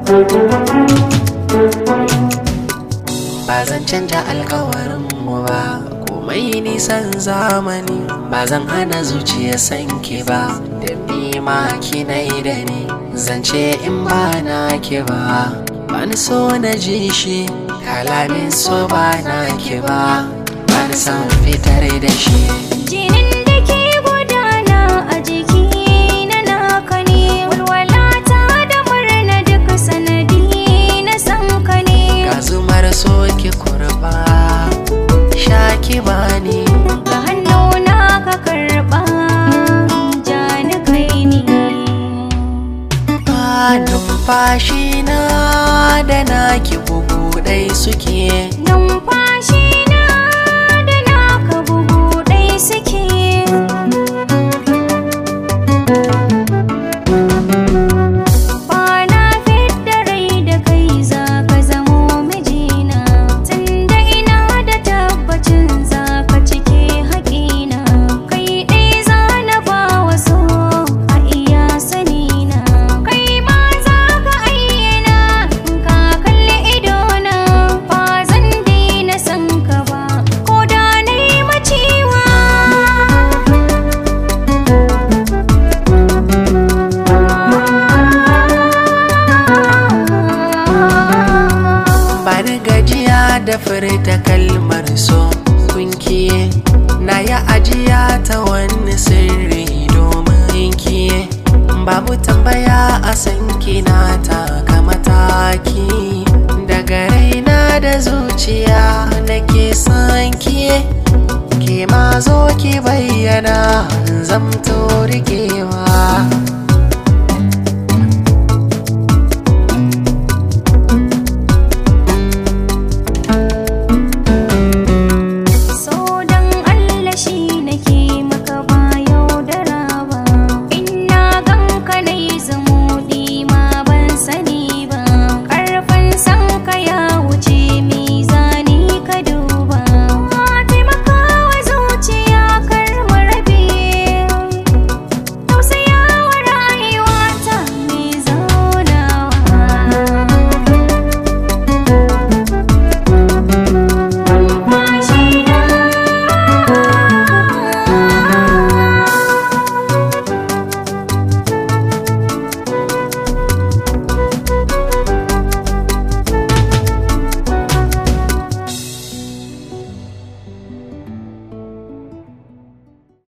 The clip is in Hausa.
ba zan canja alkawarin mu ba komai nisan zamani ba zan hana zuciya sanki ba da ni ma kinai da ni zance in ba na ki ba bani so na ji shi kalamin so ba na ki ba bani san fitar da shi Jinin da ke gudana a jiki na naka ne walwalata da murna duk sanadi na san ka ne ga zumar so ki kurba sha ki bani ga hannuna ka karɓa ja ni kai ni ba numfashi na da naki bugu ɗai suke numfashi na da naka bugu ɗai suke Bana fidda rai da kai za ka zamo mijina Tunda ina da tabbacin za ka cike haƙina Kai ɗai za na ba wa so a iya sanina Kai ma za ka ayyana in ka kalli idona Ba zan daina san ka ba ko da na yi macewa bani gajiya da furta kalmar so kunkiye na yi ajiya ta wani sirri domin kiye babu tambaya a sanki na taka mataki daga raina da zuciya nake son kiye ke ma zo ki bayyana zamto rikewa